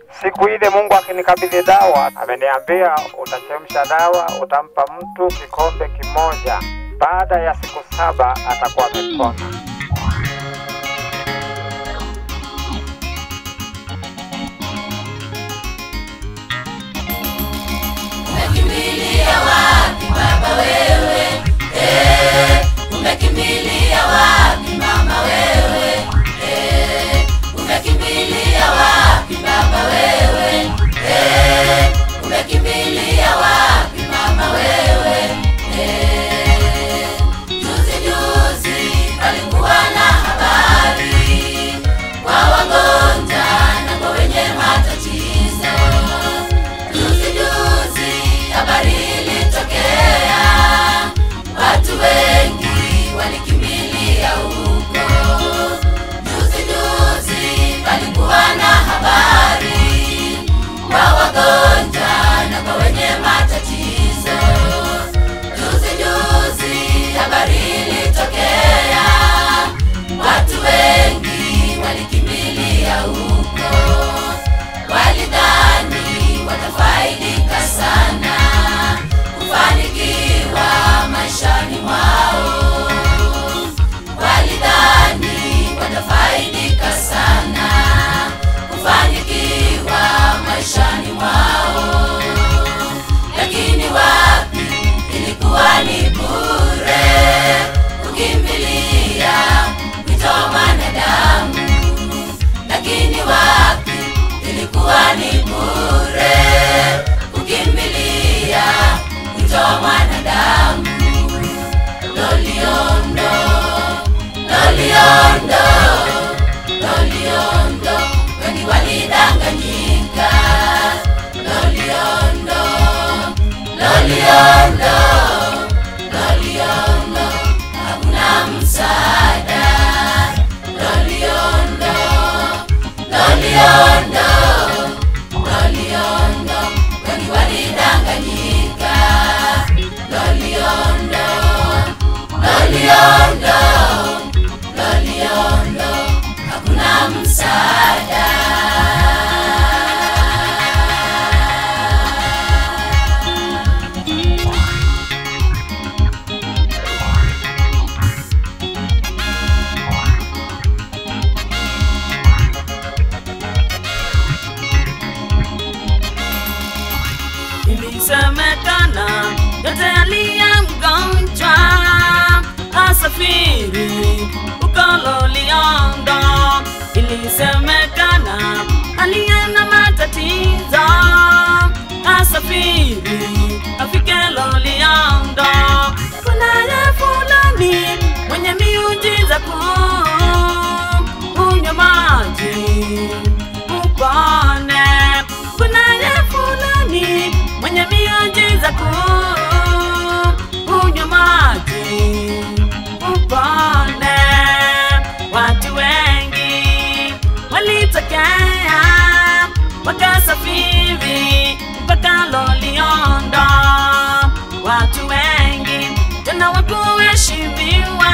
Siku ile Mungu akinikabidhi dawa, ameniambia utachemsha dawa, utampa mtu kikombe kimoja. Baada ya siku saba atakuwa amepona. Umekimbilia wapi baba wewe? Eh, umekimbilia wapi mama wewe? Eh, umekimbilia wapi baba wewe? Eh, umekimbilia wapi mama wewe? Eh, juzi juzi palikuwa na habari kwa wagonjwa na kwa wenye matatizo Juzi juzi habari ilitokea, watu wengi walikimbilia huko. Juzi juzi palikuwa na habari kwa wagonjwa na kwa wenye matatizo. Juzi juzi habari ilitokea, watu wengi walikimbilia huko walidhani watafaidika sana kufanikiwa maishani mwao walidhani watafaidika sana kufanikiwa maishani mwao lakini wapi ilikuwa ni bure kukimbilia wito wa mwanadamu lakini wapi ilikuwa ni bure kukimbilia wito wa mwanadamu loliondo loliondo loliondo wengi walidanganyika loliondo loliondo loliondo hakuna msaada loliondo loliondo loliondo wengi walidanganyika loliondo loliondo loliondo hakuna msaada ilisemekana yote aliye mgonjwa asafiri huko Loliondo. Ilisemekana aliye na matatizo asafiri afike Loliondo. Kunaye fulani mwenye miujiza kuu, unywe maji upone. Kunaye fulani mwenye miujiza kuu, unywe maji upone. Watu wengi walitokea wakasafiri mpaka Loliondo. Watu wengi tena wakuheshimiwa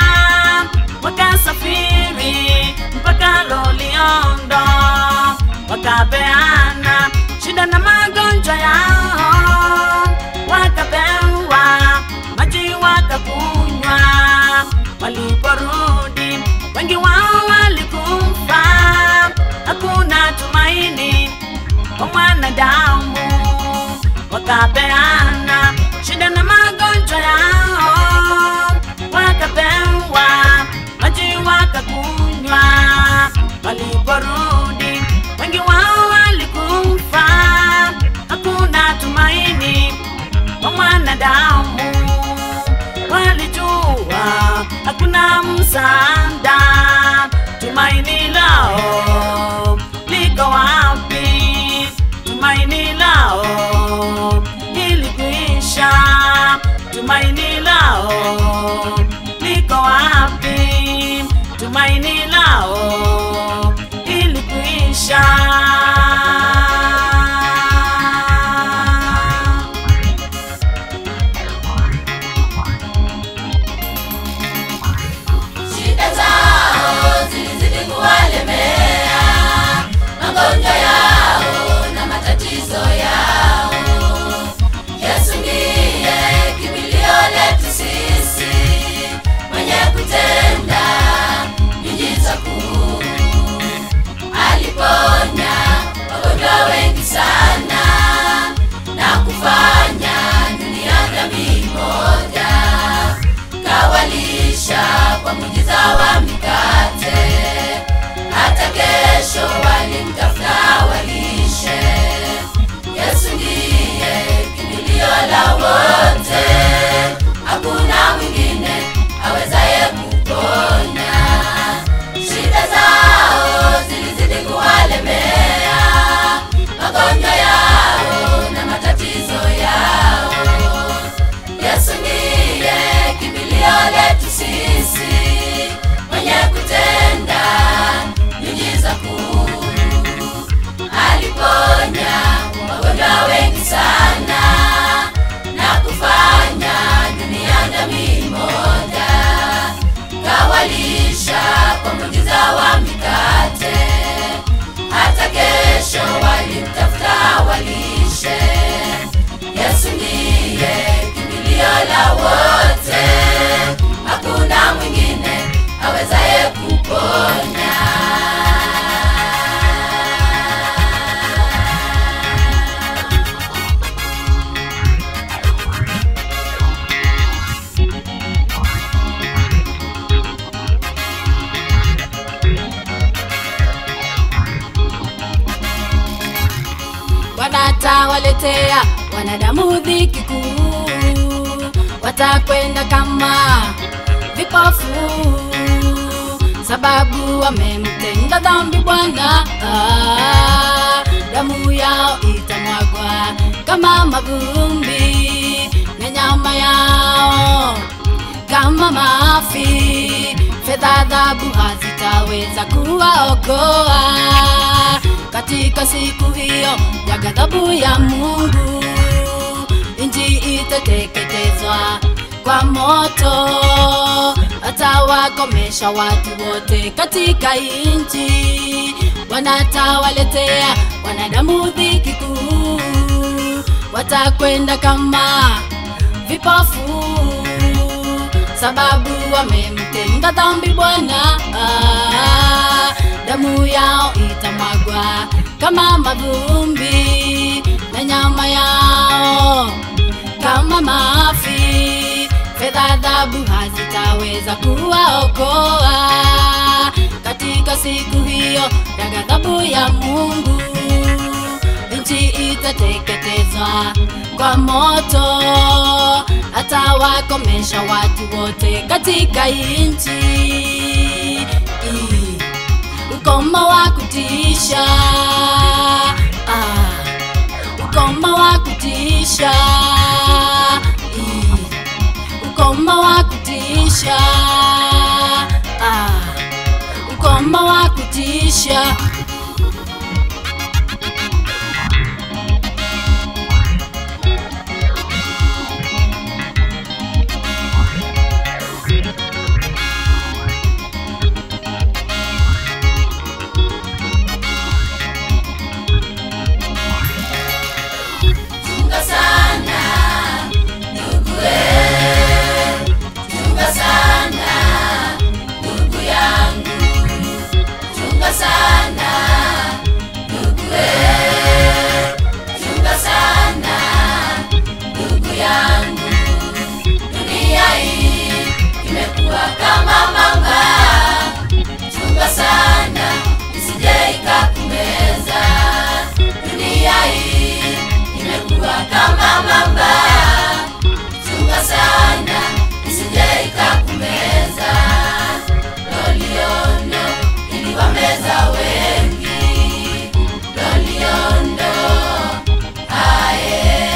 wakasafiri mpaka Loliondo, wakapeana shida na magonjwa yao, wakapewa maji wakakunywa. Waliporudi wengi wao walikufa, hakuna tumaini kwa mwanadamu, wakapeana shida na magonjwa yao, wakapewa maji wakakunywa. Waliporudi wengi wao walikufa, hakuna tumaini kwa mwanadamu. Walijua hakuna msaada, tumaini lao liko wapi? Tumaini lao ilikwisha, tumaini lao liko wapi? Tumaini lao ilikwisha. shida zao zilizidi kuwalemea magonjwa yao muujiza wa mikate. Hata kesho walimtafuta walishe. Yesu ndiye kimbilio la wote, hakuna mwingine awezaye kuponya. wanatawaletea wanadamu dhiki kuu, watakwenda kama vipofu, sababu wamemtenda dhambi Bwana. Ah, damu yao itamwagwa kama mavumbi na nyama yao kama mafi. Fedha, dhahabu hazitaweza kuwaokoa katika siku hiyo ya ghadhabu ya Mungu. Nchi itateketezwa kwa moto, atawakomesha watu wote katika nchi. Wanatawaletea wanadamu dhiki kuu, watakwenda kama vipofu sababu wamemtenda dhambi Bwana. Ah, damu yao itamwagwa kama mavumbi na nyama yao kama mafi. Fedha, dhahabu hazitaweza kuwaokoa katika siku hiyo ya ghadhabu ya Mungu. Nchi itateketezwa kwa moto, atawakomesha watu wote katika nchi. I- Ukoma wa kutisha, ah, ukoma wa kutisha, I- ukoma wa kutisha, ah, ukoma wa kutisha. Chunga sana ndugu we, chunga sana ndugu yangu, chunga sana ndugu we, chunga sana ndugu yangu. Dunia hii imekuwa kama mamba, chunga sana isije ikakumeza. Dunia hii imekuwa kama mamba, chunga sana isije ikakumeza. Loliondo iliwameza wengi, loliondo aye,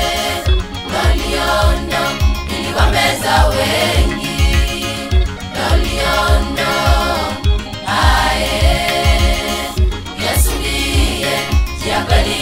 loliondo iliwameza wengi, loliondo aye. Yesu ndiye njia kweli